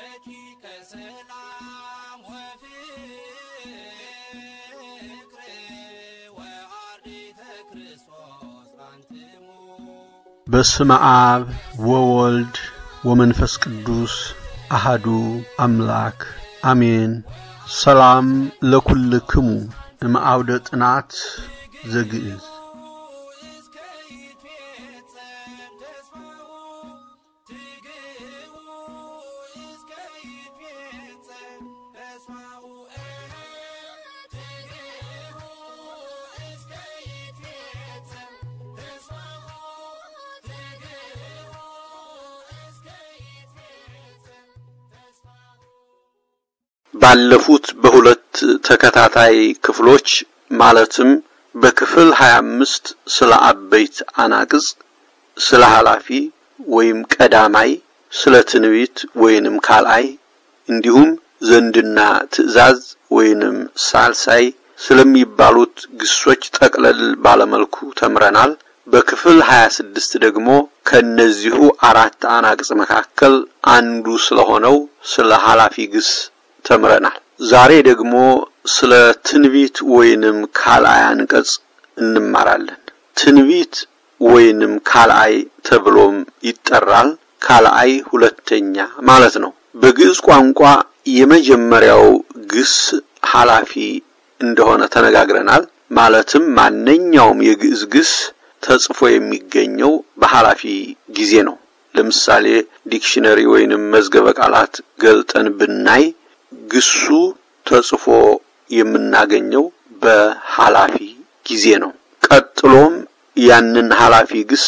ደቂቀ ሰላም ወፍቅር ወአርዲተ ክርስቶስ አንትሙ በስመ አብ ወወልድ ወመንፈስ ቅዱስ አሃዱ አምላክ አሜን። ሰላም ለኩልክሙ እምአውደ ጥናት ዘግዕዝ እስከ ይትፌጸም ተስፋሁ ትግህቡ እስከ ይትፌጸም ተስፋሁ ትግህቡ እስከ ይትፌጸም ተስፋሁ ትግህቡ እስከ ይትፌጸም ተስፋሁ ባለፉት በሁለት ተከታታይ ክፍሎች ማለትም በክፍል 25 ስለ አበይት አናቅጽ፣ ስለ ኃላፊ ወይም ቀዳማይ፣ ስለ ትንቢት ወይንም ካልአይ እንዲሁም ዘንድና ትእዛዝ ወይንም ሳልሳይ ስለሚባሉት ግሶች ጠቅለል ባለመልኩ ተምረናል። በክፍል 26 ደግሞ ከእነዚሁ አራት አናቅጽ መካከል አንዱ ስለሆነው ስለ ኃላፊ ግስ ተምረናል። ዛሬ ደግሞ ስለ ትንቢት ወይንም ካልአይ አንቀጽ እንማራለን። ትንቢት ወይንም ካልአይ ተብሎም ይጠራል። ካልአይ ሁለተኛ ማለት ነው። በግዕዝ ቋንቋ የመጀመሪያው ግስ ኃላፊ እንደሆነ ተነጋግረናል። ማለትም ማንኛውም የግዕዝ ግስ ተጽፎ የሚገኘው በኃላፊ ጊዜ ነው። ለምሳሌ ዲክሽነሪ ወይንም መዝገበ ቃላት ገልጠን ብናይ ግሱ ተጽፎ የምናገኘው በኃላፊ ጊዜ ነው። ቀጥሎም ያንን ኃላፊ ግስ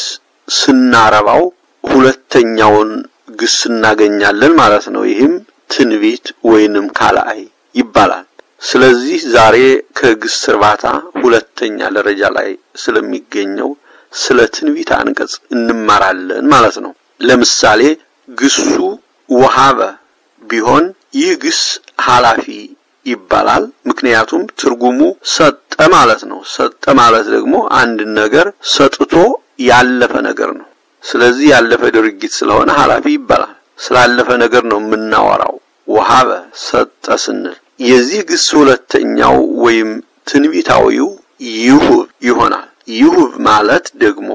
ስናረባው ሁለተኛውን ግስ እናገኛለን ማለት ነው። ይህም ትንቢት ወይንም ካልአይ ይባላል። ስለዚህ ዛሬ ከግስ እርባታ ሁለተኛ ደረጃ ላይ ስለሚገኘው ስለ ትንቢት አንቀጽ እንማራለን ማለት ነው። ለምሳሌ ግሱ ወሃበ ቢሆን ይህ ግስ ኃላፊ ይባላል። ምክንያቱም ትርጉሙ ሰጠ ማለት ነው። ሰጠ ማለት ደግሞ አንድን ነገር ሰጥቶ ያለፈ ነገር ነው። ስለዚህ ያለፈ ድርጊት ስለሆነ ኃላፊ ይባላል። ስላለፈ ነገር ነው የምናወራው። ወሃበ ሰጠ ስንል የዚህ ግስ ሁለተኛው ወይም ትንቢታዊው ይሁብ ይሆናል። ይሁብ ማለት ደግሞ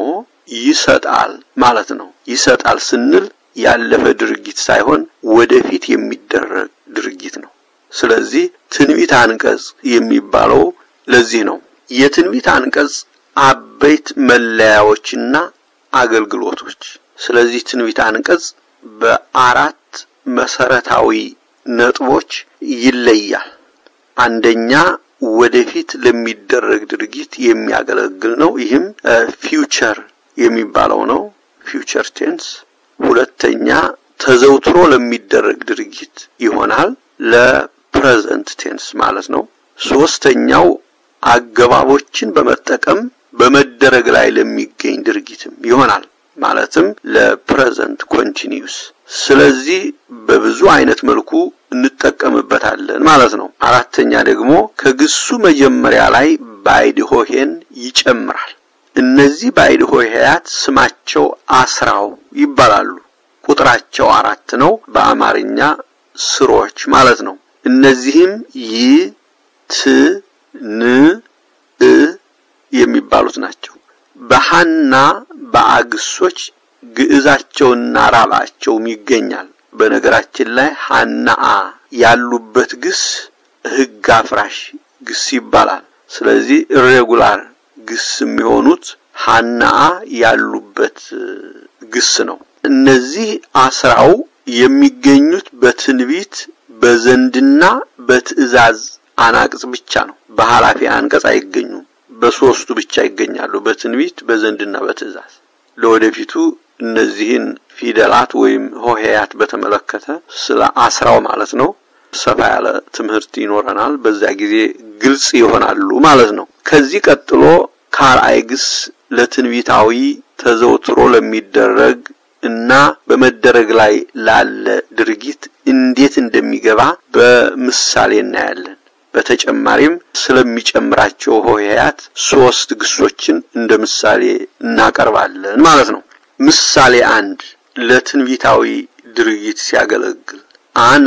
ይሰጣል ማለት ነው። ይሰጣል ስንል ያለፈ ድርጊት ሳይሆን ወደፊት የሚደረግ ድርጊት ነው። ስለዚህ ትንቢት አንቀጽ የሚባለው ለዚህ ነው። የትንቢት አንቀጽ አበይት መለያዎችና አገልግሎቶች። ስለዚህ ትንቢት አንቀጽ በአራት መሰረታዊ ነጥቦች ይለያል። አንደኛ ወደፊት ለሚደረግ ድርጊት የሚያገለግል ነው። ይህም ፊውቸር የሚባለው ነው። ፊውቸር ቴንስ ሁለተኛ ተዘውትሮ ለሚደረግ ድርጊት ይሆናል፣ ለፕሬዘንት ቴንስ ማለት ነው። ሶስተኛው አገባቦችን በመጠቀም በመደረግ ላይ ለሚገኝ ድርጊትም ይሆናል፣ ማለትም ለፕሬዘንት ኮንቲኒዩስ። ስለዚህ በብዙ አይነት መልኩ እንጠቀምበታለን ማለት ነው። አራተኛ ደግሞ ከግሱ መጀመሪያ ላይ ባይድ ሆሄን ይጨምራል። እነዚህ ባይድ ሆሄያት ስማቸው አስራው ይባላሉ። ቁጥራቸው አራት ነው። በአማርኛ ስሮች ማለት ነው። እነዚህም ይ፣ ት፣ ን፣ እ የሚባሉት ናቸው። በሐና በአግሶች ግዕዛቸውና ራብዓቸውም ይገኛል። በነገራችን ላይ ሐናአ ያሉበት ግስ ሕግ አፍራሽ ግስ ይባላል። ስለዚህ ኢሬጉላር ግስ የሚሆኑት ሐናአ ያሉበት ግስ ነው። እነዚህ አስራው የሚገኙት በትንቢት በዘንድና በትእዛዝ አናቅጽ ብቻ ነው። በኃላፊ አንቀጽ አይገኙም። በሶስቱ ብቻ ይገኛሉ፣ በትንቢት በዘንድና በትእዛዝ። ለወደፊቱ እነዚህን ፊደላት ወይም ሆሄያት በተመለከተ ስለ አስራው ማለት ነው ሰፋ ያለ ትምህርት ይኖረናል። በዛ ጊዜ ግልጽ ይሆናሉ ማለት ነው። ከዚህ ቀጥሎ ካልአይ ግስ ለትንቢታዊ ተዘውትሮ ለሚደረግ እና በመደረግ ላይ ላለ ድርጊት እንዴት እንደሚገባ በምሳሌ እናያለን። በተጨማሪም ስለሚጨምራቸው ሆሄያት ሶስት ግሶችን እንደ ምሳሌ እናቀርባለን ማለት ነው። ምሳሌ አንድ ለትንቢታዊ ድርጊት ሲያገለግል አነ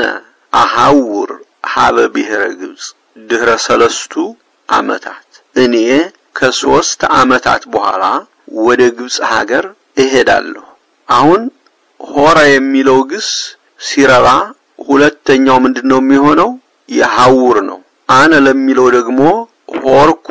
አሐውር ሀበ ብሔረ ግብፅ ድህረ ሰለስቱ ዓመታት እኔ ከሶስት ዓመታት በኋላ ወደ ግብፅ ሀገር እሄዳለሁ። አሁን ሆረ የሚለው ግስ ሲረባ ሁለተኛው ምንድን ነው የሚሆነው? የሐውር ነው። አነ ለሚለው ደግሞ ሆርኩ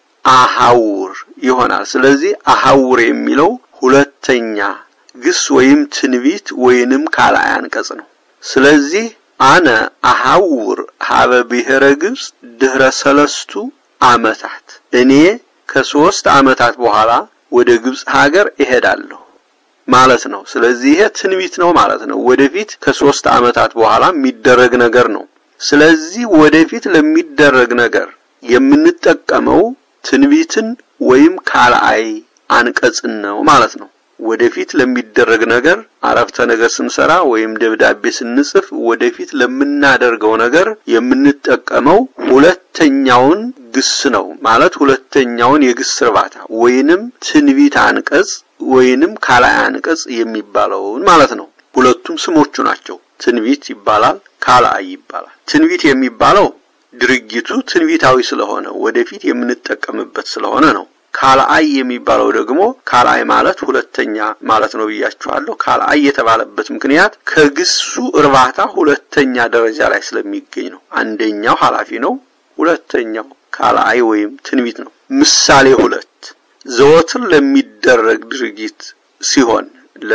አሐውር ይሆናል። ስለዚህ አሐውር የሚለው ሁለተኛ ግስ ወይም ትንቢት ወይንም ካልአይ አንቀጽ ነው። ስለዚህ አነ አሐውር ሀበ ብሔረ ግብፅ ድህረ ሰለስቱ ዓመታት እኔ ከሶስት ዓመታት በኋላ ወደ ግብፅ ሀገር እሄዳለሁ ማለት ነው። ስለዚህ ይሄ ትንቢት ነው ማለት ነው። ወደፊት ከሶስት ዓመታት በኋላ የሚደረግ ነገር ነው። ስለዚህ ወደፊት ለሚደረግ ነገር የምንጠቀመው ትንቢትን ወይም ካልአይ አንቀጽን ነው ማለት ነው። ወደፊት ለሚደረግ ነገር አረፍተ ነገር ስንሰራ ወይም ደብዳቤ ስንጽፍ ወደፊት ለምናደርገው ነገር የምንጠቀመው ሁለተኛውን ግስ ነው ማለት ሁለተኛውን የግስ እርባታ ወይንም ትንቢት አንቀጽ ወይንም ካልአይ አንቀጽ የሚባለውን ማለት ነው። ሁለቱም ስሞቹ ናቸው። ትንቢት ይባላል፣ ካልአይ ይባላል። ትንቢት የሚባለው ድርጊቱ ትንቢታዊ ስለሆነ ወደፊት የምንጠቀምበት ስለሆነ ነው። ካልአይ የሚባለው ደግሞ ካልአይ ማለት ሁለተኛ ማለት ነው ብያችኋለሁ። ካልአይ የተባለበት ምክንያት ከግሱ እርባታ ሁለተኛ ደረጃ ላይ ስለሚገኝ ነው። አንደኛው ኃላፊ ነው፣ ሁለተኛው ካልአይ ወይም ትንቢት ነው። ምሳሌ ሁለት ዘወትር ለሚደረግ ድርጊት ሲሆን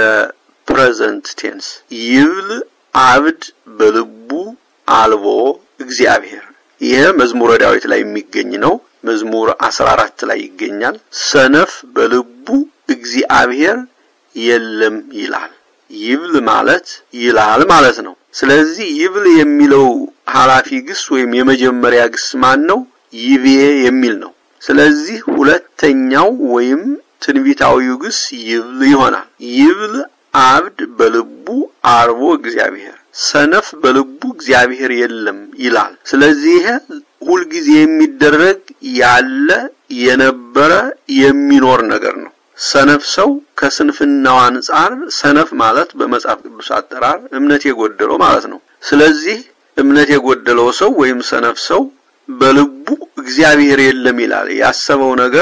ለፕሬዘንት ቴንስ ይብል አብድ በልቡ አልቦ እግዚአብሔር ይሄ መዝሙረ ዳዊት ላይ የሚገኝ ነው። መዝሙር 14 ላይ ይገኛል። ሰነፍ በልቡ እግዚአብሔር የለም ይላል። ይብል ማለት ይላል ማለት ነው። ስለዚህ ይብል የሚለው ኃላፊ ግስ ወይም የመጀመሪያ ግስ ማን ነው? ይቤ የሚል ነው። ስለዚህ ሁለተኛው ወይም ትንቢታዊው ግስ ይብል ይሆናል። ይብል አብድ በልቡ አርቦ እግዚአብሔር ሰነፍ በልቡ እግዚአብሔር የለም ይላል። ስለዚህ ይሄ ሁልጊዜ የሚደረግ ያለ የነበረ የሚኖር ነገር ነው። ሰነፍ ሰው ከስንፍናው አንጻር ሰነፍ ማለት በመጽሐፍ ቅዱስ አጠራር እምነት የጎደለው ማለት ነው። ስለዚህ እምነት የጎደለው ሰው ወይም ሰነፍ ሰው በልቡ እግዚአብሔር የለም ይላል። ያሰበው ነገር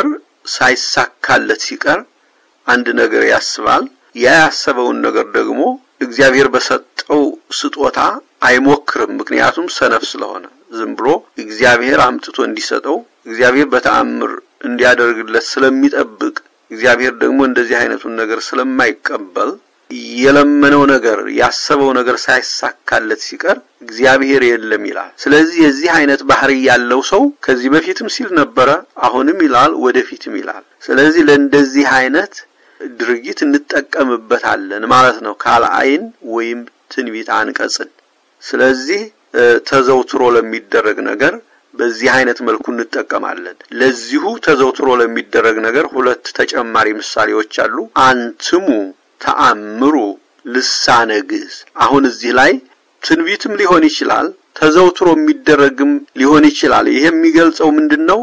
ሳይሳካለት ሲቀር አንድ ነገር ያስባል። ያ ያሰበውን ነገር ደግሞ እግዚአብሔር በሰጠው ስጦታ አይሞክርም። ምክንያቱም ሰነፍ ስለሆነ ዝም ብሎ እግዚአብሔር አምጥቶ እንዲሰጠው እግዚአብሔር በተአምር እንዲያደርግለት ስለሚጠብቅ እግዚአብሔር ደግሞ እንደዚህ አይነቱን ነገር ስለማይቀበል የለመነው ነገር ያሰበው ነገር ሳይሳካለት ሲቀር እግዚአብሔር የለም ይላል። ስለዚህ የዚህ አይነት ባህሪ ያለው ሰው ከዚህ በፊትም ሲል ነበረ፣ አሁንም ይላል፣ ወደፊትም ይላል። ስለዚህ ለእንደዚህ አይነት ድርጊት እንጠቀምበታለን ማለት ነው፣ ካልአይን ወይም ትንቢት አንቀጽን። ስለዚህ ተዘውትሮ ለሚደረግ ነገር በዚህ አይነት መልኩ እንጠቀማለን። ለዚሁ ተዘውትሮ ለሚደረግ ነገር ሁለት ተጨማሪ ምሳሌዎች አሉ። አንትሙ ተአምሩ ልሳነ ግዕዝ። አሁን እዚህ ላይ ትንቢትም ሊሆን ይችላል፣ ተዘውትሮ የሚደረግም ሊሆን ይችላል። ይሄ የሚገልጸው ምንድነው?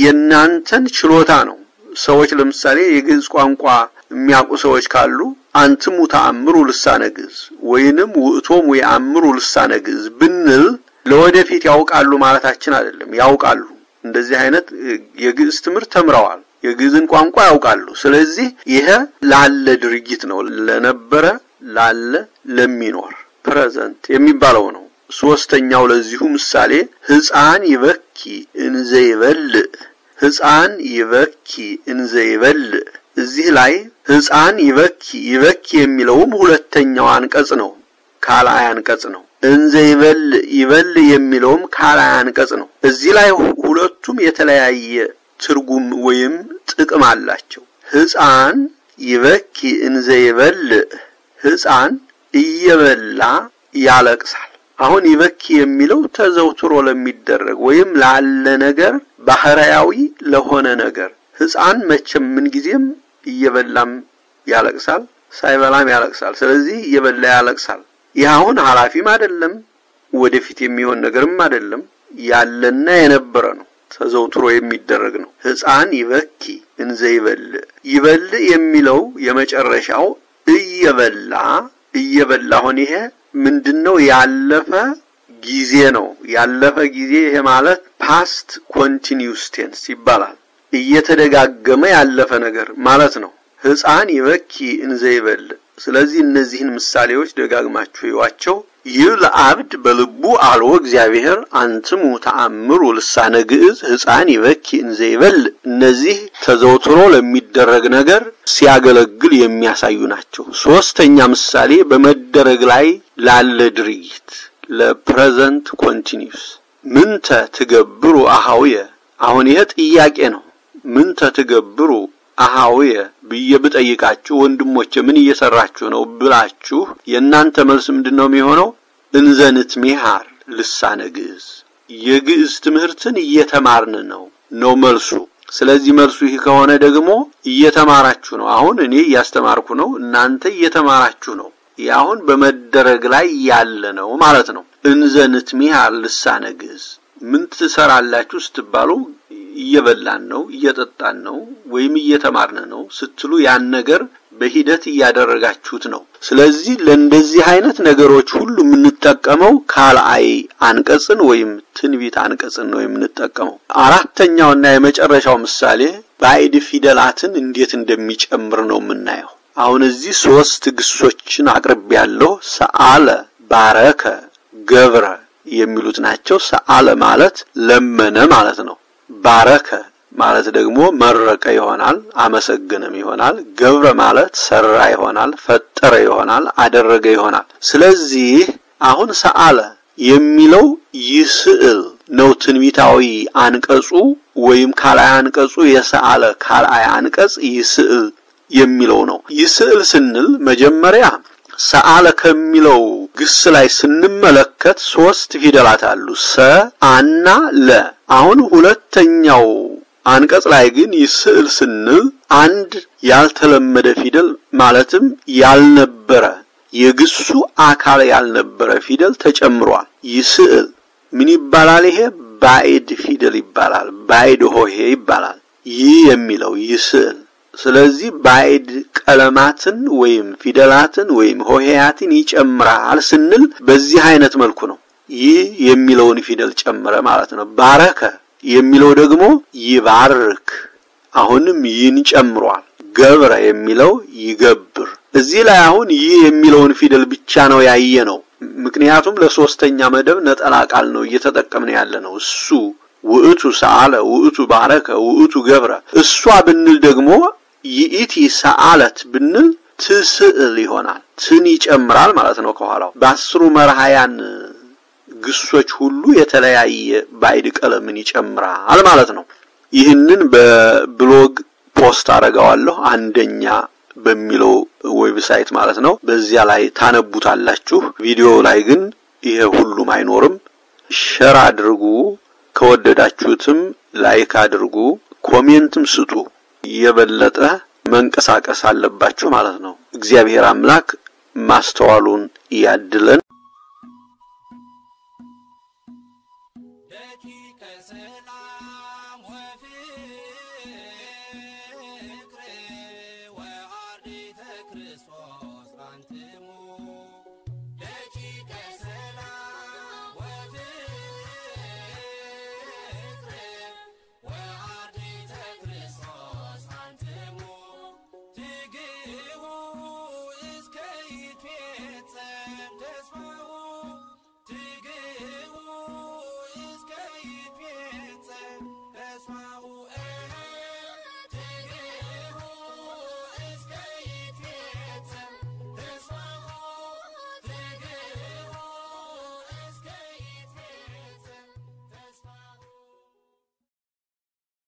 የእናንተን ችሎታ ነው። ሰዎች ለምሳሌ የግዕዝ ቋንቋ የሚያውቁ ሰዎች ካሉ አንትሙ ተአምሩ ልሳነ ግዕዝ ወይንም ውእቶሙ የአምሩ ልሳነ ግዕዝ ብንል ለወደፊት ያውቃሉ ማለታችን አይደለም። ያውቃሉ። እንደዚህ አይነት የግዕዝ ትምህርት ተምረዋል። የግዕዝን ቋንቋ ያውቃሉ። ስለዚህ ይሄ ላለ ድርጊት ነው። ለነበረ፣ ላለ፣ ለሚኖር ፕሬዘንት የሚባለው ነው። ሶስተኛው ለዚሁ ምሳሌ ሕፃን ይበኪ እንዘ ይበልዕ ሕፃን ይበኪ እንዘ ይበልዕ። እዚህ ላይ ሕፃን ይበኪ ይበኪ የሚለውም ሁለተኛው አንቀጽ ነው፣ ካልአይ አንቀጽ ነው። እንዘ ይበልዕ ይበልዕ የሚለውም ካልአይ አንቀጽ ነው። እዚህ ላይ ሁለቱም የተለያየ ትርጉም ወይም ጥቅም አላቸው። ሕፃን ይበኪ እንዘ ይበልዕ ሕፃን እየበላ ያለቅሳል። አሁን ይበኪ የሚለው ተዘውትሮ ለሚደረግ ወይም ላለ ነገር ባህሪያዊ ለሆነ ነገር ሕፃን መቼም ምንጊዜም እየበላም ያለቅሳል፣ ሳይበላም ያለቅሳል። ስለዚህ እየበላ ያለቅሳል። ይህ አሁን ኃላፊም አይደለም፣ ወደፊት የሚሆን ነገርም አይደለም፣ ያለና የነበረ ነው። ተዘውትሮ የሚደረግ ነው። ሕፃን ይበኪ እንዘ ይበልዕ ይበልዕ የሚለው የመጨረሻው እየበላ እየበላ አሁን ይሄ ምንድነው? ያለፈ ጊዜ ነው። ያለፈ ጊዜ ይሄ ማለት ፓስት ኮንቲኒዩስ ቴንስ ይባላል። እየተደጋገመ ያለፈ ነገር ማለት ነው። ሕፃን ይበኪ እንዘ ይበል። ስለዚህ እነዚህን ምሳሌዎች ደጋግማችሁ ይዋቸው። ይህ ለአብድ በልቡ አልዎ እግዚአብሔር አንትሙ ተአምሩ ልሳነ ግዕዝ ሕፃን ይበኪ እንዘ ይበል። እነዚህ ተዘውትሮ ለሚደረግ ነገር ሲያገለግል የሚያሳዩ ናቸው። ሶስተኛ ምሳሌ በመደረግ ላይ ላለ ድርጊት ለፕሬዘንት ኮንቲኒዩስ ምንተ ትገብሩ አሃውየ። አሁን ይሄ ጥያቄ ነው። ምንተ ትገብሩ አሃውየ ብዬ ብጠይቃችሁ ወንድሞቼ ምን እየሰራችሁ ነው ብላችሁ የእናንተ መልስ ምንድን ነው የሚሆነው? እንዘንት ሚሃር ልሳነ ግዕዝ የግዕዝ ትምህርትን እየተማርን ነው ነው መልሱ። ስለዚህ መልሱ ይህ ከሆነ ደግሞ እየተማራችሁ ነው። አሁን እኔ እያስተማርኩ ነው፣ እናንተ እየተማራችሁ ነው። ይህ አሁን በመደረግ ላይ ያለ ነው ማለት ነው። እንዘንት ሚሃር ልሳነ ግዕዝ ምን ትሰራላችሁ ስትባሉ እየበላን ነው፣ እየጠጣን ነው፣ ወይም እየተማርን ነው ስትሉ ያን ነገር በሂደት እያደረጋችሁት ነው። ስለዚህ ለእንደዚህ አይነት ነገሮች ሁሉ የምንጠቀመው ካልአይ አንቀጽን ወይም ትንቢት አንቀጽን ነው የምንጠቀመው። አራተኛውና የመጨረሻው ምሳሌ ባዕድ ፊደላትን እንዴት እንደሚጨምር ነው የምናየው። አሁን እዚህ ሶስት ግሶችን አቅርቤ ያለው ሰአለ፣ ባረከ፣ ገብረ የሚሉት ናቸው። ሰአለ ማለት ለመነ ማለት ነው። ባረከ ማለት ደግሞ መረቀ ይሆናል፣ አመሰገነም ይሆናል። ገብረ ማለት ሰራ ይሆናል፣ ፈጠረ ይሆናል፣ አደረገ ይሆናል። ስለዚህ አሁን ሰአለ የሚለው ይስዕል ነው ትንቢታዊ አንቀጹ ወይም ካልአይ አንቀጹ የሰአለ ካልአይ አንቀጽ ይስዕል የሚለው ነው። ይስዕል ስንል መጀመሪያ ሰአለ ከሚለው ግስ ላይ ስንመለከት ሶስት ፊደላት አሉ፣ ሰ አና ለ። አሁን ሁለተኛው አንቀጽ ላይ ግን ይስዕል ስንል አንድ ያልተለመደ ፊደል ማለትም ያልነበረ የግሱ አካል ያልነበረ ፊደል ተጨምሯል። ይስዕል ምን ይባላል? ይሄ ባዕድ ፊደል ይባላል። ባዕድ ሆሄ ይባላል። ይህ የሚለው ይስዕል ስለዚህ ባዕድ ቀለማትን ወይም ፊደላትን ወይም ሆሄያትን ይጨምራል ስንል በዚህ አይነት መልኩ ነው። ይህ የሚለውን ፊደል ጨመረ ማለት ነው። ባረከ የሚለው ደግሞ ይባርክ፣ አሁንም ይህን ጨምሯል። ገብረ የሚለው ይገብር። እዚህ ላይ አሁን ይህ የሚለውን ፊደል ብቻ ነው ያየ ነው። ምክንያቱም ለሶስተኛ መደብ ነጠላ ቃል ነው እየተጠቀምን ያለ ነው። እሱ ውእቱ ሰአለ፣ ውእቱ ባረከ፣ ውእቱ ገብረ። እሷ ብንል ደግሞ ይእቲ ሰአለት ብንል ትስዕል ይሆናል። ትን ይጨምራል ማለት ነው ከኋላው። በአስሩ መርሃያን ግሶች ሁሉ የተለያየ ባዕድ ቀለምን ይጨምራል ማለት ነው። ይህንን በብሎግ ፖስት አደርገዋለሁ አንደኛ በሚለው ዌብሳይት ማለት ነው። በዚያ ላይ ታነቡታላችሁ። ቪዲዮ ላይ ግን ይሄ ሁሉም አይኖርም። ሸር አድርጉ። ከወደዳችሁትም ላይክ አድርጉ፣ ኮሜንትም ስጡ። የበለጠ መንቀሳቀስ አለባችሁ ማለት ነው። እግዚአብሔር አምላክ ማስተዋሉን ያድለን።